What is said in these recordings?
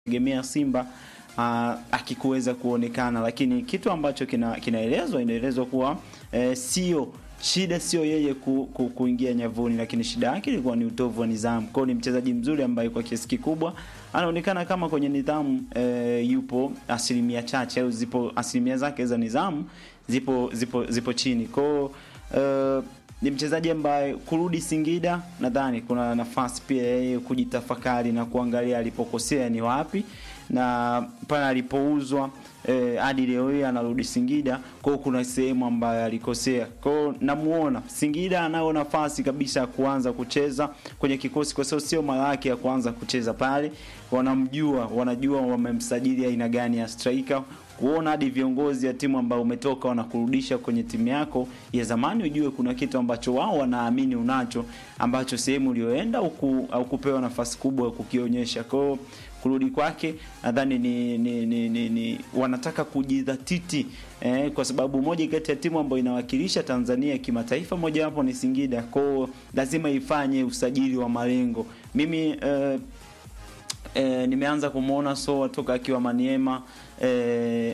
tegemea Simba uh, akikuweza kuonekana, lakini kitu ambacho kina, kinaelezwa inaelezwa kuwa eh, sio shida sio yeye ku, ku, kuingia nyavuni, lakini shida yake ilikuwa ni utovu wa nidhamu. Kwao ni mchezaji mzuri ambaye kwa kiasi kikubwa anaonekana kama kwenye nidhamu eh, yupo asilimia chache au zipo asilimia zake za nidhamu zipo zipo zipo chini kwao eh, ni mchezaji ambaye kurudi Singida nadhani kuna nafasi pia yeye kujitafakari na kuangalia alipokosea ni wapi na pale alipouzwa eh, hadi leo hii anarudi Singida kwao, kuna sehemu ambayo alikosea kwao. Namuona Singida anao nafasi kabisa ya kuanza kucheza kwenye kikosi, kwa sababu sio mara yake ya kuanza kucheza pale. Wanamjua, wanajua wamemsajili aina gani ya striker kuona hadi viongozi ya timu ambao umetoka wanakurudisha kwenye timu yako ya zamani, ujue kuna kitu ambacho wao wanaamini unacho ambacho sehemu ulioenda au kupewa nafasi kubwa ya kukionyesha. Kwa hiyo kurudi kwake nadhani ni, ni, ni, ni, ni wanataka kujidhatiti eh, kwa sababu moja kati ya timu ambayo inawakilisha Tanzania kimataifa mojawapo ni Singida. Kwa hiyo lazima ifanye usajili wa malengo. Mimi eh, eh, nimeanza kumwona Soa toka akiwa Maniema eh,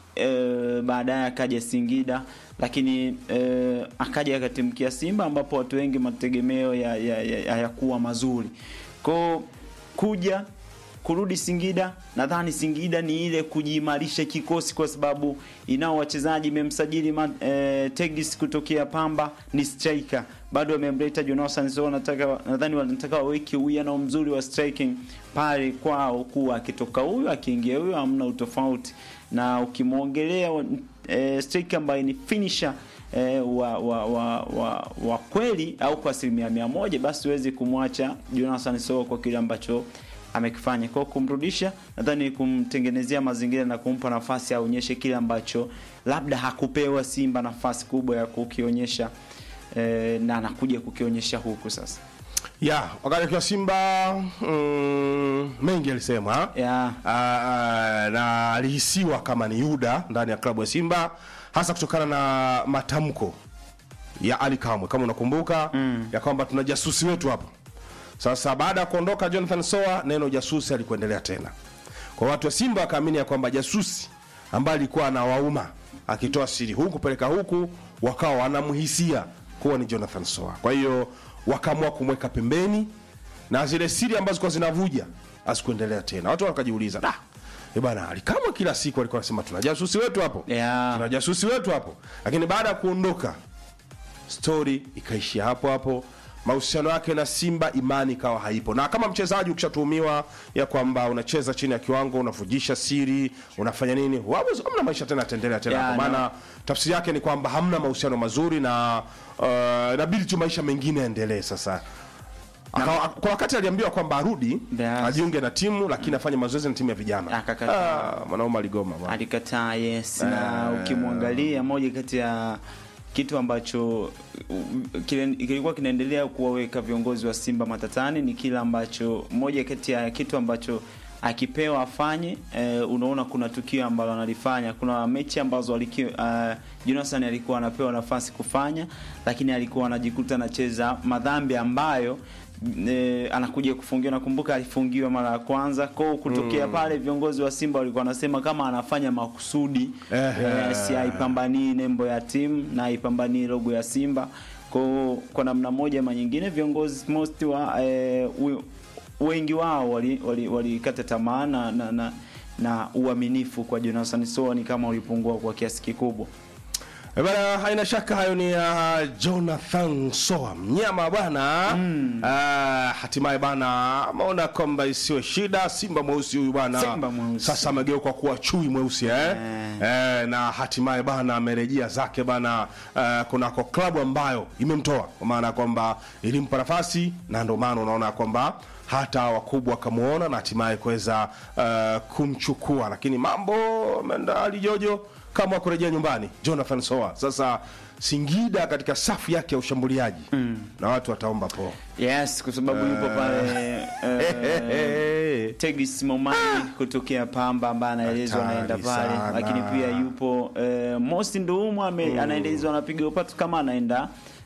eh, baadaye akaja Singida lakini eh, akaja akatimkia Simba ambapo watu wengi mategemeo hayakuwa ya, ya, ya mazuri kwao kuja kurudi Singida, nadhani Singida ni ile kujiimarisha kikosi, kwa sababu inao wachezaji imemsajili e, Tegis kutokea Pamba, ni striker bado amemleta Jonathan so nataka nadhani wanataka waweke uwiano mzuri wa striking pale kwao, kuwa akitoka huyu akiingia huyu hamna utofauti, na ukimwongelea e, striker ambaye ni finisher E, wa, wa, wa, wa, wa kweli au kwa asilimia mia moja basi huwezi kumwacha Jonathan Soa kwa kile ambacho amekifanya. Kwa kumrudisha, nadhani kumtengenezea mazingira na kumpa nafasi aonyeshe kile ambacho labda hakupewa Simba nafasi kubwa ya kukionyesha e, na anakuja kukionyesha huku sasa. ya wakati akiwa Simba mm, mengi alisema Yeah. na alihisiwa kama ni Yuda ndani ya klabu ya Simba hasa kutokana na matamko ya Ali Kamwe kama unakumbuka mm. ya kwamba tuna jasusi wetu hapa sasa baada ya kuondoka Jonathan Soa, neno jasusi alikuendelea tena. Kwa watu wa Simba wakaamini ya kwamba jasusi ambaye alikuwa anawauma akitoa siri huku kupeleka huku, wakawa wanamhisia kuwa ni Jonathan Soa. Kwa hiyo wakaamua kumweka pembeni na zile siri ambazo zilikuwa zinavuja asikuendelea tena. Watu wakajiuliza, da Eh bana, alikamwe kila siku alikuwa anasema tuna jasusi wetu hapo. Yeah. Tuna jasusi wetu hapo. Lakini baada ya kuondoka story ikaishia hapo hapo mahusiano yake na Simba imani ikawa haipo. Na kama mchezaji ukishatuhumiwa ya kwamba unacheza chini ya kiwango, unavujisha siri, unafanya nini, wawezi hamna maisha tena yataendelea tena Yeah, kwa maana no. tafsiri yake ni kwamba hamna mahusiano mazuri na uh, inabidi tu maisha mengine yaendelee sasa. Akawa, kwa wakati aliambiwa kwamba arudi Yes. ajiunge na timu lakini afanye mazoezi na timu ya vijana. Akakataa. Ah, mwanaume aligoma bwana. alikataa yes na ukimwangalia moja kati ya kitu ambacho uh, kile- kilikuwa kinaendelea kuwaweka viongozi wa Simba matatani ni kile ambacho moja kati ya kitu ambacho akipewa afanye eh, unaona kuna tukio ambalo analifanya kuna mechi ambazo aliki, uh, Jonathan alikuwa anapewa nafasi kufanya lakini alikuwa anajikuta anacheza madhambi ambayo e, anakuja kufungiwa. Nakumbuka alifungiwa mara ya kwanza kwao, kutokea pale viongozi wa Simba walikuwa wanasema kama anafanya makusudi Ehe. e, si haipambanii nembo ya timu na haipambanii logo ya Simba kwao. Kwa namna moja ama nyingine viongozi most wa e, u, wengi wao walikata wali, wali tamaa na, na, na, na uaminifu kwa Jonathan Soa ni kama ulipungua kwa kiasi kikubwa. Eh, Bana, haina shaka hayo ni ya Jonathan Soa mnyama bwana mm. hatimaye bana ameona kwamba isiwe shida. Simba mweusi huyu bana Simba mweusi. sasa amegeuka kuwa chui mweusi eh? Eh, na hatimaye bana amerejea zake bana eh, kunako klabu ambayo imemtoa kwa maana ya kwamba ilimpa nafasi na ndio maana unaona kwamba hata wakubwa wakamuona na hatimaye kuweza uh, kumchukua, lakini mambo ameenda alijojo kama kurejea nyumbani Jonathan Soa. Sasa Singida katika safu yake ya ushambuliaji mm. na watu wataomba po Yes, kwa sababu yupo pale eh, Tegis Momani kutokea Pamba ambaye anaelezwa Hatari anaenda pale, sana. lakini pia yupo eh, Mosi Nduumu ame- anaelezwa anapiga upatu kama anaenda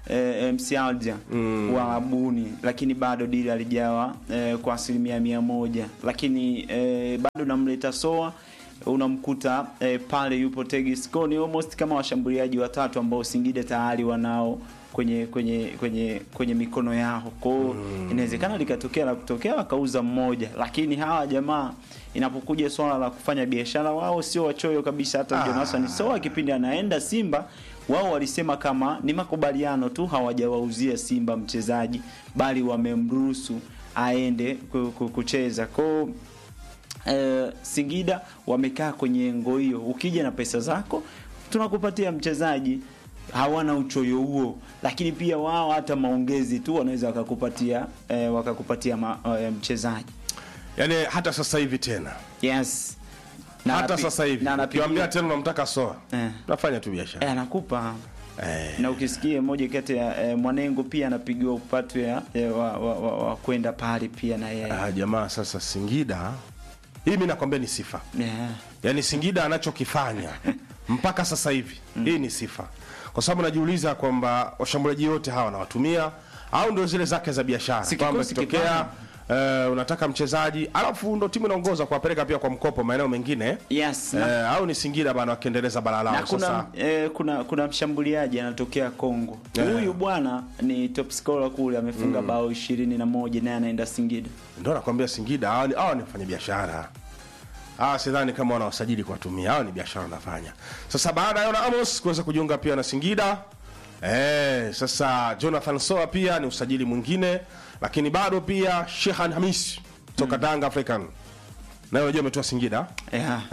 eh, MC Aldia wa Buni, lakini bado dili alijawa eh, kwa asilimia mia moja, lakini eh, bado namleta Soa unamkuta eh, pale yupo Tegis Ko, ni almost kama washambuliaji watatu ambao Singida tayari wanao kwenye kwenye kwenye kwenye mikono yao. Kwa hiyo inawezekana likatokea la kutokea wakauza mmoja, lakini hawa jamaa inapokuja swala la kufanya biashara, wao sio wachoyo kabisa. Hata Ah. Jonathan Soa kipindi anaenda Simba, wao walisema kama ni makubaliano tu, hawajawauzia Simba mchezaji, bali wamemruhusu aende ku- ku- kucheza kwao. Eh, Singida wamekaa kwenye engo hiyo, ukija na pesa zako tunakupatia mchezaji. Hawana uchoyo huo, lakini pia wao hata maongezi tu wanaweza wakakupatia eh, wakakupatia ma, eh, mchezaji yani hata sasa hivi tena yes Na hata anapi- sasa hivi na anapigia- ukiwaambia tena unamtaka soa Eh. tunafanya tu biashara eh, anakupa Eh. na ukisikia moja kati ya eh, Mwanengo pia anapigiwa upatu ya, ya wa, wa, wa, wa kwenda pale pia na yeye Ah, jamaa sasa Singida hii mi nakwambia ni sifa yeah. yaani Singida anachokifanya mpaka sasa hivi hii ni sifa, kwa sababu najiuliza kwamba washambuliaji wote hawa wanawatumia au ndio zile zake za biashara, Si kwamba kikosi ikitokea eh, unataka mchezaji alafu ndo timu inaongoza kuwapeleka pia kwa mkopo maeneo mengine yes na eh, au ni Singida bana wakiendeleza bara lao na kuna, sasa. eh, kuna kuna mshambuliaji anatokea Kongo. Yeah. Huyu bwana ni top scorer kule, amefunga bao ishirini na moja naye anaenda Singida. Ndio nakwambia Singida hawa ni, hawa ni wafanya biashara hawa, sidhani kama wanawasajili kuwatumia, hawa ni biashara wanafanya. Sasa baada ya Yona Amos kuweza kujiunga pia na Singida eh, sasa Jonathan Soa pia ni usajili mwingine, lakini bado pia Shehan Hamis toka Danga African naye unajua ametoa Singida Yeah.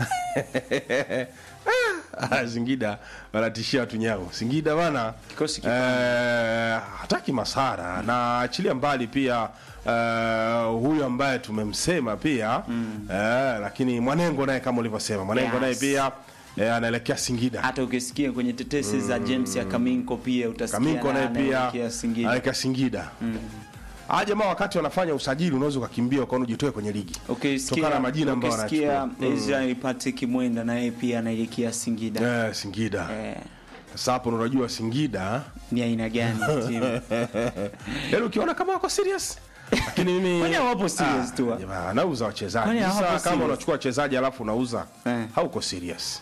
Ah, Singida wanatishia watu nyao. Singida bana Kikosi eh, hataki masara na achilia mbali pia eh, huyu ambaye tumemsema pia eh, lakini Mwanengo naye kama ulivyosema Mwanengo Yes. naye pia eh, anaelekea Singida. Hata ukisikia kwenye tetesi za James ya Kaminko pia utasikia Kaminko naye pia anaelekea Singida. anaelekea Singida. Hawa jamaa wakati wanafanya usajili unaweza ukakimbia ukaona ujitoe kwenye ligi Ukisikia kutokana na majina ambayo ukisikia wanachukua. Israel Patrick Mwenda na yeye pia anaelekea Singida. Eh, Singida. Eh, Sasa hapo ndo unajua Singida ni aina gani timu? yaani ukiona kama wako serious lakini mimi Kwani hawapo serious Ah, tu? jamaa, anauza wachezaji Kwani hawapo sasa kama serious? unachukua wachezaji alafu unauza Eh. hauko serious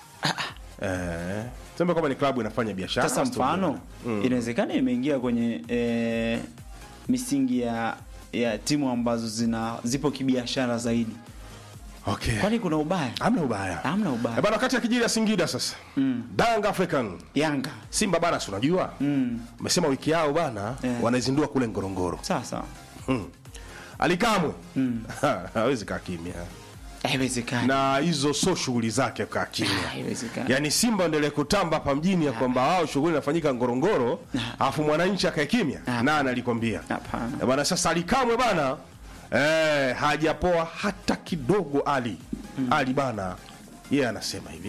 eh sema kama ni klabu inafanya biashara Sasa basi mfano inawezekana imeingia kwenye eh, misingi ya ya timu ambazo zina zipo kibiashara zaidi. okay Kwani kuna ubaya? hamna ubaya Hamna ubaya. Eh, bana wakati akijiri ya Singida sasa Danga African Yanga Simba bana si unajua umesema wiki yao bana Eh. wanaizindua kule Ngorongoro sasa hmm. Alikamwe hawezi kaa kimya haiwezekani. na hizo so shughuli zake kaa kimya Haiwezekani. yaani simba endelee kutamba hapa mjini ya kwamba wao shughuli inafanyika ngorongoro alafu mwananchi akae kimya Ah. na analikwambia Hapana. Eh, bana sasa alikamwe bana eh, hajapoa hata kidogo ali ali bana yeye anasema hivi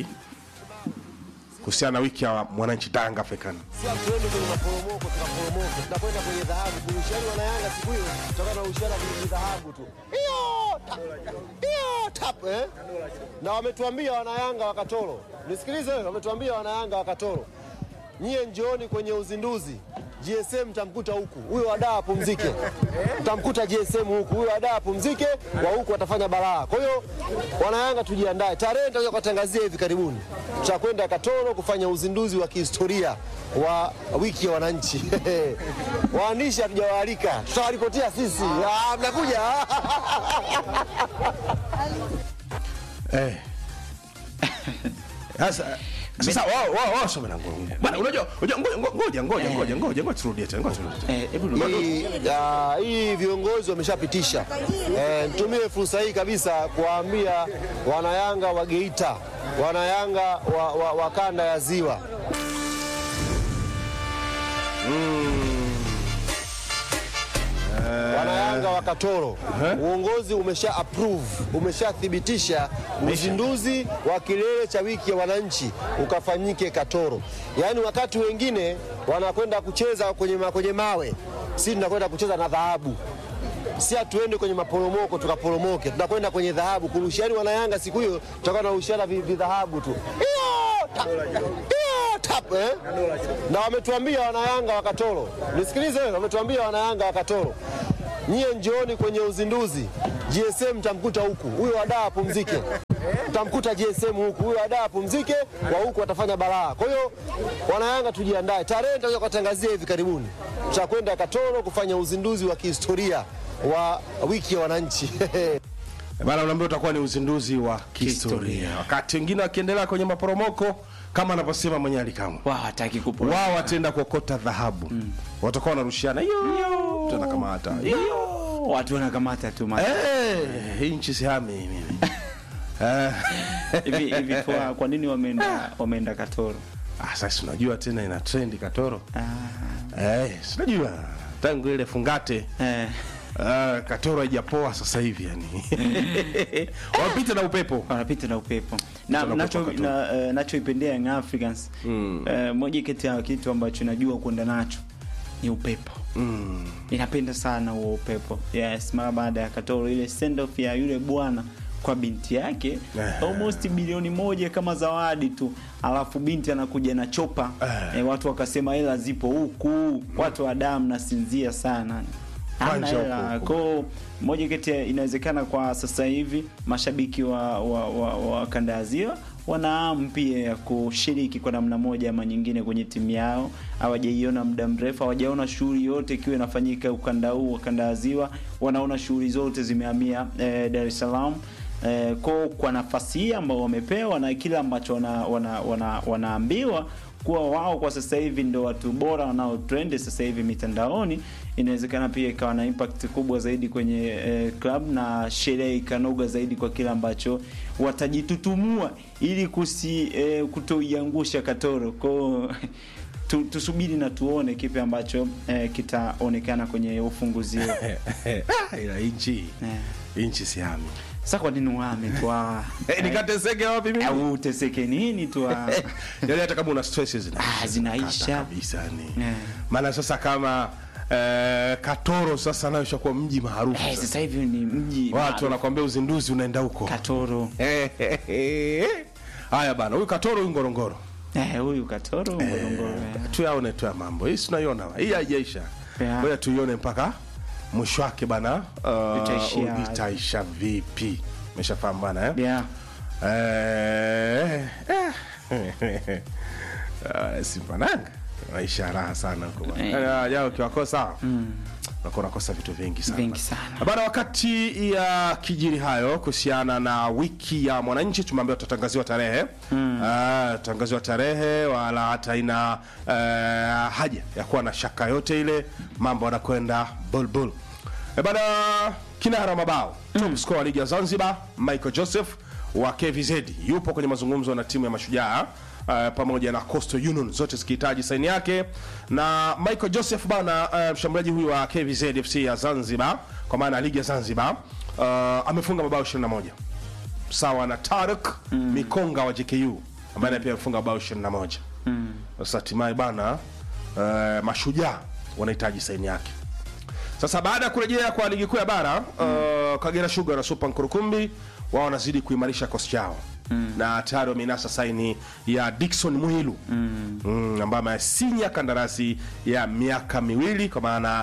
kuhusiana na wiki ya mwananchi Tanga African Sasa tuende kwenye maporomoko, tunaporomoka, tunakwenda kwenye dhahabu. Kurushiani wanayanga siku hiyo, tutakuwa tunarushiana kwenye dhahabu tu. Hiyo tap, hiyo tap, eh? Na wametuambia wanayanga wa Katoro, nisikilize, wametuambia wanayanga wa Katoro, nyie njooni kwenye uzinduzi GSM mtamkuta huku, huyo wadaa apumzike, mtamkuta GSM huku, huyo wadaa apumzike, wa huku watafanya balaa. Kwa hiyo wanayanga, tujiandae, tarehe nitakuja kuwatangazia hivi karibuni, tutakwenda Katoro kufanya uzinduzi wa kihistoria wa wiki ya wananchi. Waandishi hatujawaalika, tutawaripotia sisi. Ah, mnakuja eh. Sasa sasa wao wao wao soma na ngorongoro bana unajua unajua ngoja ngoja ngoja ngoja ngoja ngoja turudie tena ngoja turudie tena. Eh, hebu rudi. hii, ah, hii viongozi wameshapitisha. Eh, nitumie fursa hii kabisa kuwaambia wanayanga wa Geita, wanayanga wa, wa, wa kanda ya Ziwa wanayanga wa Katoro, uongozi umesha approve, umeshathibitisha uzinduzi wa kilele cha wiki ya wananchi ukafanyike Katoro. Yaani wakati wengine wanakwenda kucheza kwenye, ma- kwenye mawe, si tunakwenda kucheza na dhahabu si hatuende kwenye maporomoko tukaporomoke, tunakwenda kwenye dhahabu kurushiani. Wanayanga siku hiyo tutakuwa tunarushiana vi- vidhahabu tu. Hiyo tap, hiyo tap eh? Na wametuambia wanayanga wa Katoro, nisikilize wewe, wametuambia wanayanga wa Katoro, nyie njooni kwenye uzinduzi GSM mtamkuta huku, huyo wadaa apumzike, mtamkuta GSM huku, huyo wadaa apumzike, wa huku watafanya balaa. Kwa hiyo wanayanga, tujiandae, tarehe nitakuja kuwatangazia hivi karibuni, tutakwenda Katoro kufanya uzinduzi wa kihistoria wa wiki ya wananchi Bana, unaambia utakuwa ni uzinduzi wa kihistoria, wakati wengine wakiendelea kwenye maporomoko kama anavyosema mwenye alikamwe wao hataki kupora wao wataenda kuokota dhahabu watakuwa wanarushiana hiyo tena kama hata watu wanakamata tu ma- Eh, hii nchi sihami mimi Eh, hivi hivi kwa, kwa nini wameenda wameenda Katoro ah, sasa unajua tena ina trendi katoro ah, eh, sinajua tangu ile fungate eh, ah, katoro haijapoa sasa hivi yani wapita na upepo wanapita na upepo na na nacho upepo na, eh, nachoipendea Young Africans eh, moja kati ya kitu ambacho najua kwenda nacho ni upepo mm. ninapenda sana huo upepo yes mara baada ya Katoro ile send off ya yule bwana kwa binti yake Eh. almost bilioni moja kama zawadi tu alafu binti anakuja na chopa Eh. eh, watu wakasema hela zipo huku watu wa damu nasinzia sana Hana Kwanja hela huku. ko moja kati ya inawezekana kwa sasa hivi mashabiki wa, wa, wa, wa kanda ya ziwa wana hamu pia ya kushiriki kwa namna moja ama nyingine kwenye timu yao hawajaiona muda mrefu hawajaona shughuli yote ikiwa inafanyika ukanda huu wa kanda ya ziwa wanaona shughuli zote zimehamia eh, dar es salaam eh, ko kwa nafasi hii ambao wamepewa na kile ambacho wana, wana, wana, wanaambiwa kuwa wao kwa sasa hivi ndo watu bora wanao trend sasa hivi mitandaoni inawezekana pia ikawa na impact kubwa zaidi kwenye eh, club na sherehe ikanoga zaidi kwa kile ambacho watajitutumua ili kusi eh, kutoiangusha katoro kwao tu, tusubiri na tuone kipi ambacho eh, kitaonekana kwenye ufunguzi huo. Ah, ila nchi Eh. nchi sihami sasa kwa nini uhame tu ah, Eh, nikateseke wapi mimi au uteseke nini tu ah. yani hata kama una stress zina Ah, zinaisha. Kata kabisa ni Eh. maana sasa kama eh, katoro sasa nayo ishakuwa mji maarufu Eh, sasa. sasa hivi ni mji watu maarufu. wanakwambia uzinduzi unaenda huko katoro haya bana huyu katoro huyu ngorongoro Eh, huyu katoro ngorongoro eh. tuyaone tu ya mambo hii tunaiona hii haijaisha Yeah. ngoja tuione mpaka mwisho wake bana uh, Itaishia. itaisha vipi meshafahamu bana eh? yeah. Eh, eh. Ah, simpananga maisha raha sana huko bwana. Eh. Yaani, jao ukiwakosa unakuwa unakosa vitu vingi sana Vingi sana. bana wakati ya kijiri hayo kuhusiana na wiki ya mwananchi tumeambiwa tutatangaziwa tarehe mm. tutatangaziwa tarehe wala hata ina uh, haja ya kuwa na shaka yote ile mambo yanakwenda bulbul e bana kinara mabao top scorer wa ligi ya zanzibar michael joseph wa kvz yupo kwenye mazungumzo na timu ya mashujaa Uh, pamoja na Coastal Union zote zikihitaji saini yake na Michael Joseph bana, uh, mshambuliaji huyu wa KVZ FC ya Zanzibar kwa maana ya ligi ya Zanzibar uh, amefunga mabao 21 sawa na Tarek Mikonga wa JKU ambaye naye pia amefunga mabao 21 sasa hatimaye bana uh, mashujaa wanahitaji saini yake sasa baada ya kurejea kwa ligi kuu ya bara uh, Kagera Sugar na Super Nkurukumbi wao wanazidi kuimarisha kosi chao mm. na tayari wameinasa saini ya Dickson Muhilu mm. mm, ambaye amesinya kandarasi ya miaka miwili kwa maana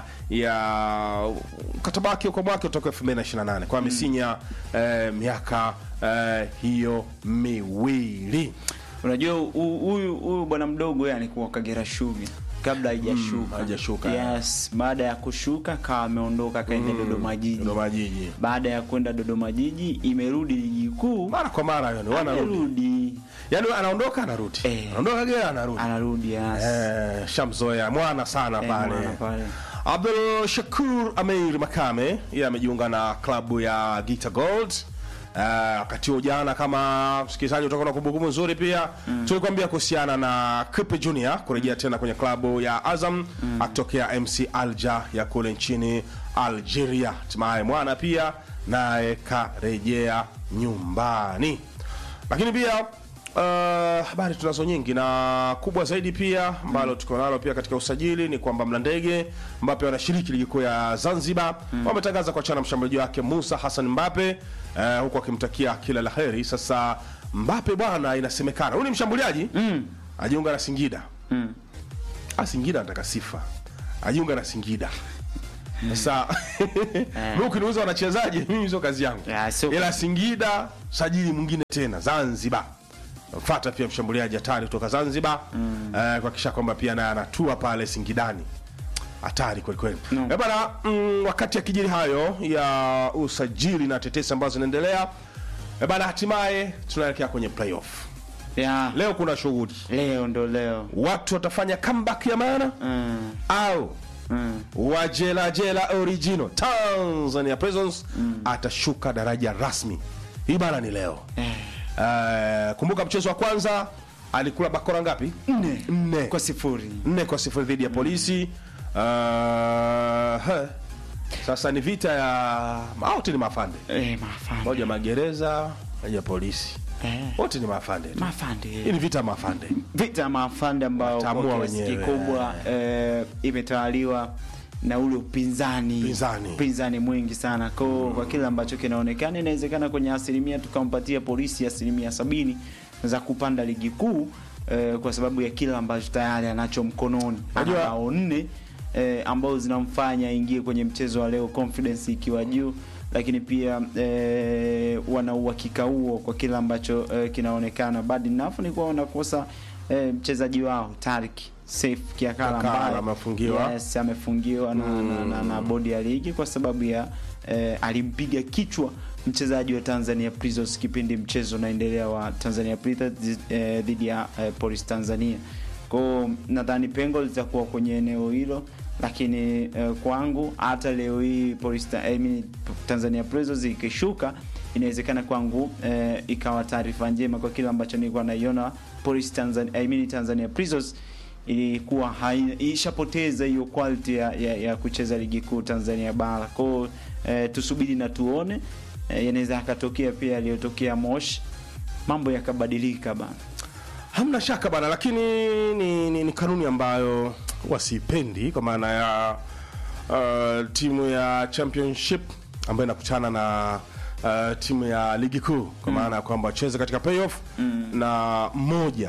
ya mkataba wake kwa mwaka utoka 2028 kwa amesinya eh, miaka eh, hiyo miwili unajua hu- huyu huyu bwana mdogo yani kuwa kagera shuga kabla haijashuka haijashuka. yes baada ya kushuka kawa ameondoka akaenda dodoma jiji Dodoma Jiji baada ya kwenda dodoma jiji imerudi ligi kuu mara kwa mara yani wanarudi amerudi yani anaondoka anarudi Eh. anaondoka Kagera anarudi anarudi yes. Eh, shamzoea mwana sana Eh, pale mwana pale. Abdul Shakur Ameir Makame yeye amejiunga na klabu ya Gita Gold Uh, wakati huo jana kama msikilizaji utakuwa na kumbukumbu nzuri pia mm. tulikwambia kuhusiana na Kipe Junior kurejea tena kwenye klabu ya Azam mm. akitokea MC Alja ya kule nchini Algeria. Hatimaye mwana pia naye karejea nyumbani, lakini pia uh, habari tunazo nyingi na kubwa zaidi pia ambalo tuko nalo pia katika usajili ni kwamba Mlandege Mbape wanashiriki ligi kuu ya Zanzibar wametangaza kuachana na mshambuliaji wake Musa Hassan Mbape uh, huku akimtakia kila la heri. Sasa Mbape bwana, inasemekana huyu ni mshambuliaji ajiunga na Singida. Mm. Ah, Singida anataka sifa, ajiunga na Singida. Sasa mimi ukiniuliza wanachezaji, mimi sio kazi yangu, Ya, sio- ila Singida sajili mwingine tena Zanzibar mfata pia mshambuliaji hatari kutoka Zanzibar eh, kuhakikisha kwamba pia naye anatua pale Singidani hatari kweli kweli No. Eh, bana mm, wakati akijiri hayo ya usajili na tetesi ambazo zinaendelea eh, bana hatimaye tunaelekea kwenye playoff Ya, leo kuna shughuli leo ndo leo. watu watafanya comeback ya maana Mm. au Mm. wajelajela original Tanzania Prisons atashuka daraja rasmi. Hii bana ni leo. Eh, kumbuka mchezo wa kwanza alikula bakora ngapi? Nne. Nne. Kwa sifuri. Nne kwa sifuri dhidi ya polisi. Uh, he. Sasa ni vita ya wote ni mafande, Eh, mafande. moja magereza, moja polisi, Eh. wote ni mafande tu. Mafande. Hii ni vita ya mafande. vita ya mafande ambao Wataamua kwa kiasi wenyewe. kikubwa eh, imetawaliwa na ule upinzani Upinzani. upinzani mwingi sana ko kwa kile ambacho kinaonekana inawezekana kwenye asilimia tukampatia polisi asilimia sabini za kupanda ligi kuu eh, kwa sababu ya kile ambacho tayari anacho mkononi ana Unajua- bao nne eh, ambao zinamfanya aingie kwenye mchezo wa leo confidence ikiwa juu lakini pia eh, wana uhakika huo kwa kile ambacho eh, kinaonekana bad enough ni kuwa wanakosa eh, mchezaji wao Tarik Saif Kiakala Kiakala ambaye amefungiwa. yes, amefungiwa na, na, na, na bodi ya ligi kwa sababu ya eh, alimpiga kichwa mchezaji wa Tanzania Prisons kipindi mchezo unaendelea wa Tanzania Prisons eh, dhidi ya eh, Police Tanzania. Kwa nadhani pengo litakuwa kwenye eneo hilo, lakini eh, kwangu hata leo hii Police Ta- I mean, Tanzania Prisons ikishuka inawezekana kwangu eh, ikawa taarifa njema kwa kile ambacho nilikuwa naiona Police Tanzania, I mean, Tanzania Prisons ilikuwa haina- ishapoteza hiyo quality ya, ya, ya kucheza ligi kuu Tanzania bara. Kwa hiyo eh, tusubiri na tuone eh, yanaweza yakatokea pia yaliyotokea Moshi, mambo yakabadilika bana. Hamna shaka bana, lakini ni, ni, ni kanuni ambayo wasipendi kwa maana ya uh, timu ya championship ambayo inakutana na uh, timu ya ligi kuu kwa maana ya kwamba wacheze katika playoff na mmoja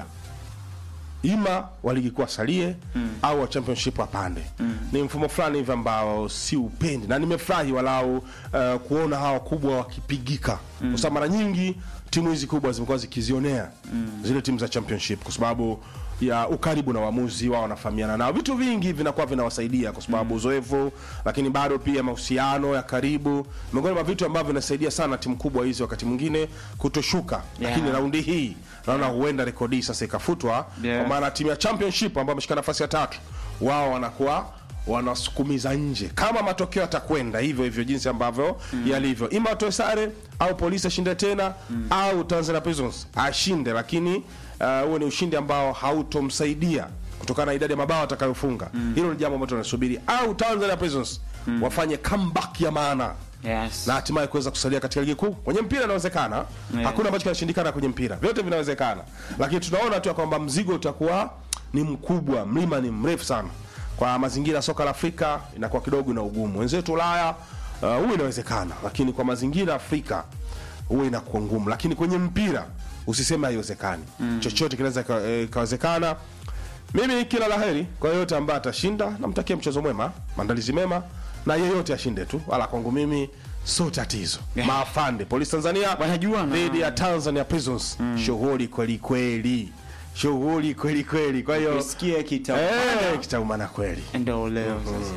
ima wa ligi kuu asalie au wa championship apande. Ni mfumo fulani hivi ambao si upendi, na nimefurahi walau uh, kuona hawa kubwa wakipigika, kwa sababu mara nyingi timu hizi kubwa zimekuwa zikizionea zile timu za championship kwa sababu ya ukaribu na waamuzi wao, wanafahamiana nao, vitu vingi vinakuwa vinawasaidia kwa sababu uzoefu, lakini bado pia mahusiano ya karibu, miongoni mwa vitu ambavyo vinasaidia sana timu kubwa hizi wakati mwingine kutoshuka. Yeah. Lakini raundi hii naona huenda rekodi hii sasa ikafutwa Yeah. kwa maana timu ya championship ambao wameshika nafasi ya tatu wao wanakuwa wanasukumiza nje kama matokeo yatakwenda hivyo hivyo jinsi ambavyo yalivyo, ima watoe sare au polisi ashinde tena au Tanzania Prisons ashinde, lakini uh, huo ni ushindi ambao hautomsaidia kutokana na idadi ya mabao atakayofunga. Hilo ni jambo ambalo tunasubiri, au Tanzania Prisons wafanye comeback ya maana Yes. na hatimaye kuweza kusalia katika ligi kuu. Kwenye mpira inawezekana, Yeah. hakuna ambacho kinashindikana kwenye mpira, vyote vinawezekana, lakini tunaona tu ya kwamba mzigo utakuwa ni mkubwa, mlima ni mrefu sana. Kwa mazingira ya soka la Afrika inakuwa kidogo na ugumu. Wenzetu Ulaya uh, huwa inawezekana, lakini kwa mazingira ya Afrika huwa inakuwa ngumu, lakini kwenye mpira usiseme haiwezekani. Chochote kinaweza ika- eh, ikawezekana. Mimi kila laheri kwa yeyote ambaye atashinda, namtakia mchezo mwema, maandalizi mema, na yeyote ashinde tu, wala kwangu mimi sio tatizo. Yeah. Maafande polisi Tanzania Wanajuana. dhidi ya Tanzania Prisons, shughuli kweli kweli, shughuli kweli kweli. Kwa hiyo Kusikia kita eh, kitaumana kweli. ndio leo sasa.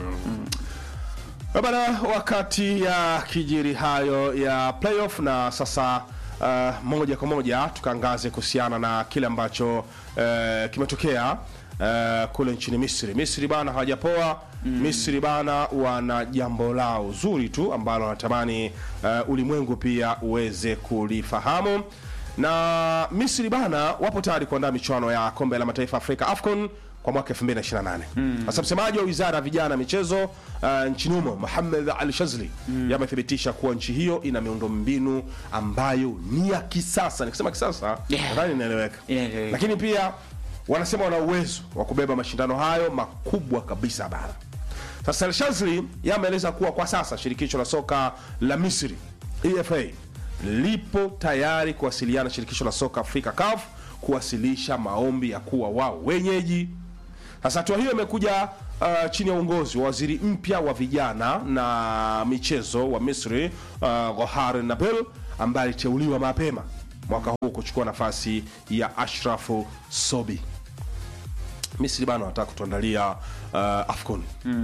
Eh, Bana, wakati ya kijiri hayo ya playoff na sasa uh, moja kwa moja tukaangaze kuhusiana na kile ambacho uh, kimetokea uh, kule nchini Misri. Misri bana hawajapoa. Misri bana wana jambo lao zuri tu ambalo wanatamani uh, ulimwengu pia uweze kulifahamu na Misri bana wapo tayari kuandaa michuano ya kombe la mataifa Afrika AFCON kwa mwaka 2028. Sasa msemaji wa wizara ya vijana na michezo uh, nchini humo Mohamed Al Shazli yamethibitisha kuwa nchi hiyo ina miundombinu ambayo ni ya kisasa. Nikisema kisasa Yeah. nadhani inaeleweka, Inaeleweka. lakini pia wanasema wana uwezo wa kubeba mashindano hayo makubwa kabisa bara. Sasa Al Shazli yameeleza kuwa kwa sasa shirikisho la soka la Misri EFA lipo tayari kuwasiliana na shirikisho la soka Afrika CAF kuwasilisha maombi ya kuwa wao wenyeji. Sasa hatua hiyo imekuja uh, chini ya uongozi wa waziri mpya wa vijana na michezo wa Misri uh, Gohar Nabil ambaye aliteuliwa mapema mwaka huu kuchukua nafasi ya Ashrafu Sobi. Misri bana wanataka kutuandalia uh, AFCON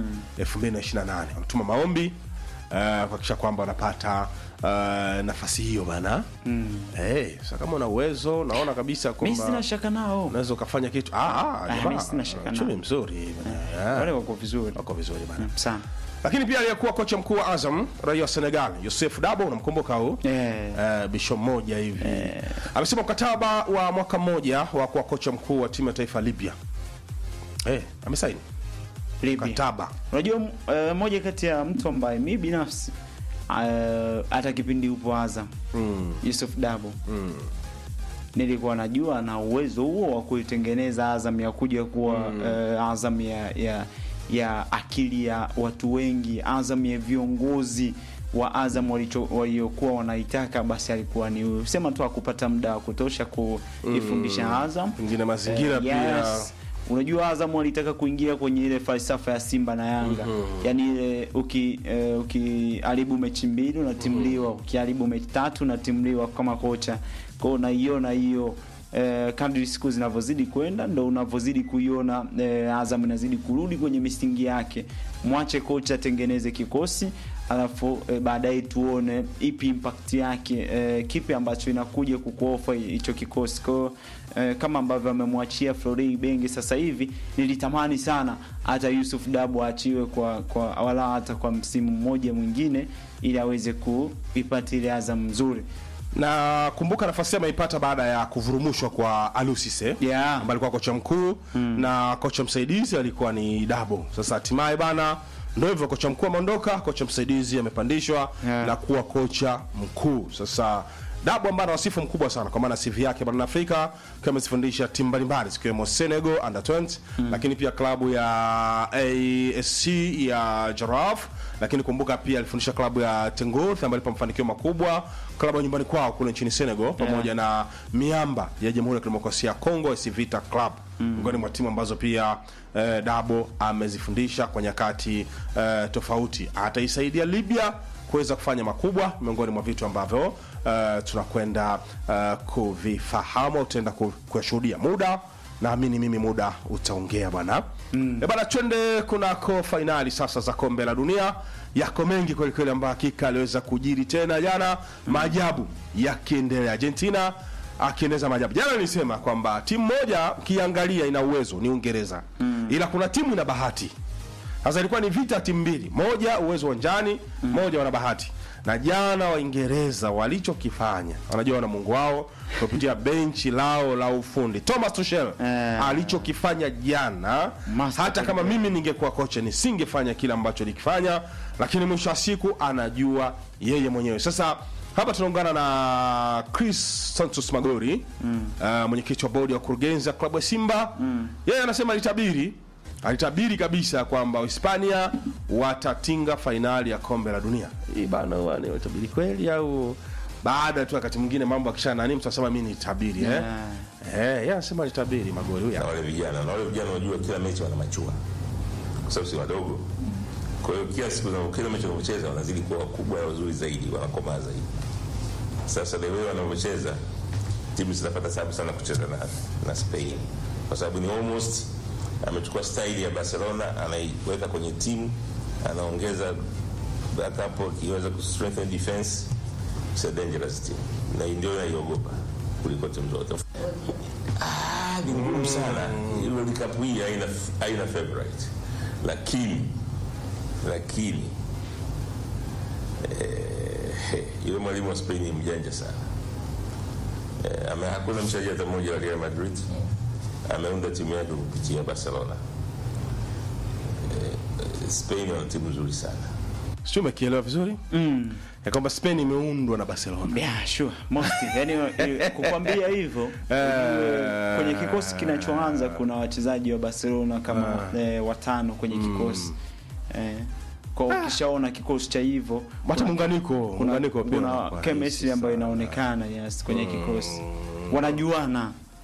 2028 wametuma maombi uh, kuhakikisha kwamba wanapata uh, nafasi hiyo bana mm. hey, sasa kama una uwezo naona kabisa mi sina kwamba shaka nao unaweza ukafanya kitu ah, ah, Ah, jamaa, mimi sina shaka uchumi nao. mzuri bana. wale Yeah. wako vizuri wako vizuri bana sana lakini pia aliyekuwa kocha mkuu wa Azam raia wa Senegal Yosef Dabo unamkumbuka huu Eh. Eh, bisho mmoja hivi amesema mkataba wa mwaka mmoja wa kuwa kocha mkuu wa timu ya taifa ya Libya eh, amesaini Libya. mkataba unajua uh, moja kati ya mtu ambaye mi binafsi uh, hata kipindi upo Azam mm. Yusuf Dabo Mm. nilikuwa najua na uwezo huo wa kuitengeneza Azam ya kuja kuwa uh, Azam ya, ya ya akili ya watu wengi, Azam ya viongozi wa Azam walicho- waliokuwa wanaitaka, basi alikuwa ni huyu. Sema tu akupata muda wa kutosha kuifundisha Azam pengine mazingira Eh, pia yes. Unajua Azam walitaka kuingia kwenye ile falsafa ya Simba na Yanga yaani ile uki eh, ukiharibu mechi mbili unatimliwa, ukiharibu mechi tatu unatimliwa kama kocha. Kwa hiyo unaiona hiyo eh, kadri siku zinavyozidi kwenda ndo unavyozidi kuiona eh, Azam inazidi kurudi kwenye misingi yake. Mwache kocha atengeneze kikosi alafu eh, baadaye tuone ipi impact yake eh, kipi ambacho inakuja kukuofa hicho kikosi kwa hiyo, eh, kama ambavyo amemwachia Florent Ibenge sasa hivi nilitamani sana hata Yusuf Dabo aachiwe kwa, kwa wala hata kwa msimu mmoja mwingine ili aweze kuipata ile Azam nzuri na kumbuka nafasi yake ameipata baada ya kuvurumushwa kwa Alusise Yeah. ambaye alikuwa kocha mkuu na kocha msaidizi alikuwa ni Dabo. Sasa hatimaye bana, ndio hivyo, kocha mkuu ameondoka, kocha msaidizi amepandishwa Yeah. na kuwa kocha mkuu. Sasa Dabo ambaye ana wasifu mkubwa sana kwa maana CV yake barani Afrika akiwa amezifundisha timu mbalimbali zikiwemo Senegal under 20 lakini pia klabu ya ASC ya Giraffe, lakini kumbuka pia alifundisha klabu ya Tengoth ambayo ilipa mafanikio makubwa, klabu ya nyumbani kwao kule nchini Senegal pamoja na miamba ya Jamhuri ya Kidemokrasia ya Kongo AS Vita Club miongoni mwa timu ambazo pia eh, Dabo amezifundisha kwa nyakati eh, tofauti. Ataisaidia Libya kuweza kufanya makubwa miongoni mwa vitu ambavyo uh, tunakwenda uh, kuvifahamu utaenda ku- kuyashuhudia muda naamini mimi muda utaongea bwana mm. bana twende kunako fainali sasa za kombe la dunia yako mengi kwelikweli ambayo hakika aliweza kujiri tena jana maajabu yakiendelea argentina akiendeza maajabu jana nilisema kwamba timu moja ukiangalia ina uwezo ni uingereza mm. ila kuna timu ina bahati sasa ilikuwa ni vita timu mbili, moja uwezo uwanjani, moja wana bahati. Na jana Waingereza walichokifanya, wanajua wana Mungu wao kupitia benchi lao la ufundi. Thomas Tuchel Eh. alichokifanya jana, Master hata kama mimi ningekuwa kocha nisingefanya kile ambacho alikifanya, lakini mwisho wa siku anajua yeye mwenyewe. Sasa hapa tunaungana na Chris Santos Magori mm. uh, mwenyekiti wa bodi ya wakurugenzi ya klabu ya Simba mm. yeye anasema alitabiri alitabiri kabisa kwamba Hispania watatinga fainali ya kombe la dunia. Hii bana huwa ni utabiri kweli au baada tu wakati mwingine mambo akisha nani mtu anasema mimi nitabiri eh? Eh, yeye anasema alitabiri magoli huyu. na wale vijana na wale vijana unajua kila mechi wana machua kwa sababu si wadogo kwa hiyo kila siku za- kila mechi wanavyocheza wanazidi kuwa wakubwa na wazuri zaidi wanakomaa zaidi sasa the way wanavyocheza timu zinapata sababu sana kucheza na, na Spain kwa sababu ni almost amechukua style ya Barcelona anaiweka kwenye timu anaongeza backup akiweza ku strengthen defense it's a dangerous team na ndio naiogopa kuliko timu zote Ah, ni ngumu sana hilo likapu hii haina haina favorite lakini lakini eh, yule mwalimu wa Spain ni mjanja sana eh, ame, hakuna mchezaji hata mmoja wa Real Madrid ameunda timu yake kupitia Barcelona eh, Spain wana timu nzuri sana Sio umekielewa vizuri? mm. Ya kwamba Spain imeundwa na Barcelona. Yeah, sure. Most. Yani eh, kukwambia hivyo ujue kwenye kikosi kinachoanza kuna wachezaji wa Barcelona kama eh, watano kwenye kikosi eh, kwa ukishaona kikosi cha hivyo Hata kuna- muunganiko, kuna, muunganiko pia kuna unakuwa chemistry rahisi ambayo sana. inaonekana yes kwenye kikosi wanajuana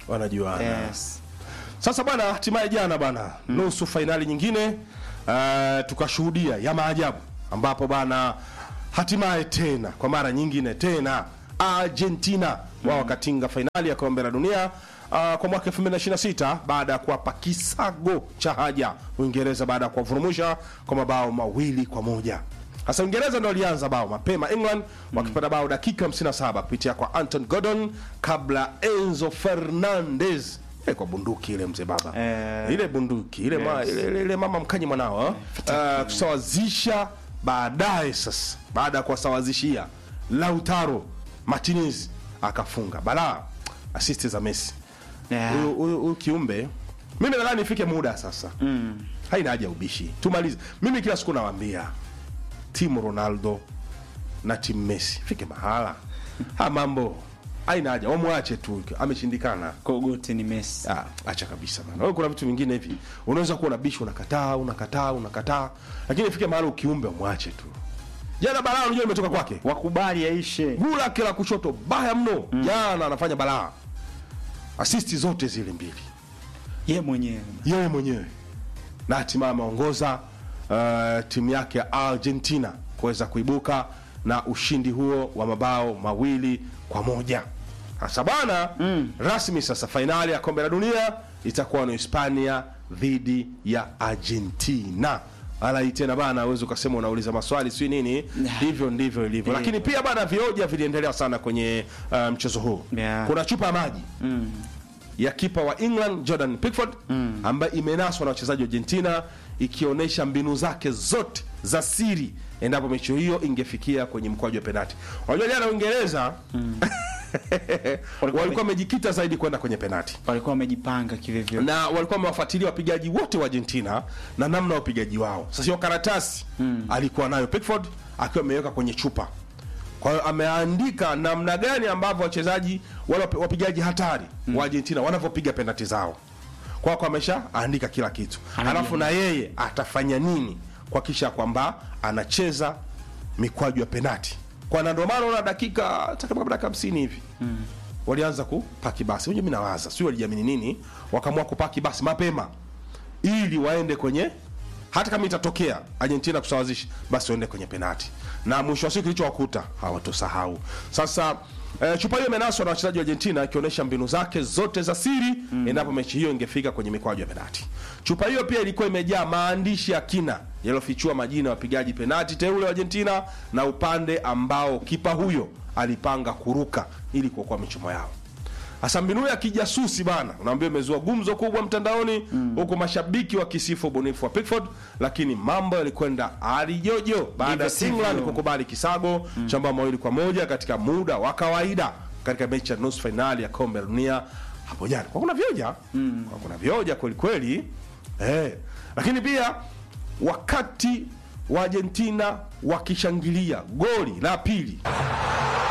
wanajuana yes. Sasa bwana, hatimaye jana bwana, nusu fainali nyingine uh, tukashuhudia ya maajabu, ambapo bwana, hatimaye tena kwa mara nyingine tena Argentina wao wakatinga fainali ya kombe la dunia uh, kwa mwaka 2026 baada ya kuwapa kisago cha haja Uingereza baada ya kuwavurumusha kwa mabao mawili kwa moja. Sasa Uingereza ndio walianza bao mapema, England wakipata bao dakika 57 kupitia kwa Anton Gordon kabla Enzo Fernandez ile kwa bunduki ile mzee baba Eh, ile bunduki ile, ma, yes. ile, ile, ile mama mkanyi mwanao uh, kusawazisha baadaye. Sasa baada ya kuwasawazishia Lautaro Martinez akafunga balaa, assist za Messi. Yeah. Huyu huyu- huyu kiumbe, mimi nadhani ifike muda sasa mm. haina haja ya ubishi, tumalize. Mimi kila siku nawaambia timu Ronaldo na timu Messi fike mahala ha mambo haina haja, wamwache tu, ameshindikana. Kogote ni Messi. Ah, acha kabisa bana. Wewe kuna vitu vingine hivi. Unaweza kuwa na bishi unakataa, unakataa, unakataa. Lakini ifike mahali ukiumbe mwache tu. Jana balaa unajua imetoka kwake. Wakubali yaishe. Guu lake la kushoto baya mno. Jana anafanya balaa. Asisti zote zile mbili. Ye mwenyewe. Yeye mwenyewe. Na hatimaye ameongoza uh, timu yake ya Argentina kuweza kuibuka na ushindi huo wa mabao mawili kwa moja. Sasa bana mm. rasmi sasa fainali ya kombe la dunia itakuwa ni Hispania dhidi ya Argentina. Alai tena bana, uweze ukasema unauliza maswali si nini, hivyo ndivyo ilivyo. Lakini pia bana, vioja viliendelea sana kwenye uh, mchezo huu. Yeah. Kuna chupa ya maji ya kipa wa England Jordan Pickford ambaye imenaswa na wachezaji wa Argentina ikionyesha mbinu zake zote za siri endapo mechi hiyo ingefikia kwenye mkwaju wa penati. Unajua jana Uingereza walikuwa wamejikita zaidi kwenda kwenye penati Walikuwa wamejipanga kivivyo. na walikuwa wamewafuatilia wapigaji wote wa Argentina na namna ya upigaji wao. Sasa hiyo karatasi alikuwa nayo Pickford akiwa ameweka kwenye chupa. Kwa hiyo ameandika namna gani ambavyo wachezaji wale wapi- wapigaji hatari wa Argentina wanavyopiga penalti zao. Kwa kwa amesha andika kila kitu. Alafu na yeye atafanya nini kuhakikisha kwamba anacheza mikwaju ya penalti. Kwa na ndio maana unaona dakika takriban dakika 50 hivi walianza kupaki basi. Unajua mimi nawaza, sio walijiamini nini, wakaamua kupaki basi mapema ili waende kwenye hata kama itatokea Argentina kusawazisha basi waende kwenye penati, na mwisho wa siku kilichowakuta hawatosahau. Sasa eh, chupa hiyo imenaswa na wachezaji wa Argentina ikionyesha mbinu zake zote za siri endapo mechi hiyo ingefika kwenye mikwaju ya penati. Chupa hiyo pia ilikuwa imejaa maandishi ya kina yaliyofichua majina ya wapigaji penati teule wa Argentina na upande ambao kipa huyo alipanga kuruka ili kuokoa michomo yao. Hasa mbinu ya kijasusi bana, unaambia imezua gumzo kubwa mtandaoni huku mashabiki wakisifu ubunifu wa Pickford, lakini mambo yalikwenda alijojo baada ya Ndivyo England sivyo. kukubali kisago cha mabao mawili kwa moja katika muda wa kawaida katika mechi ya nusu fainali ya kombe la dunia hapo jana. Kwa kuna vioja kwa kuna vioja kweli kweli eh, lakini pia wakati wa Argentina wakishangilia goli la pili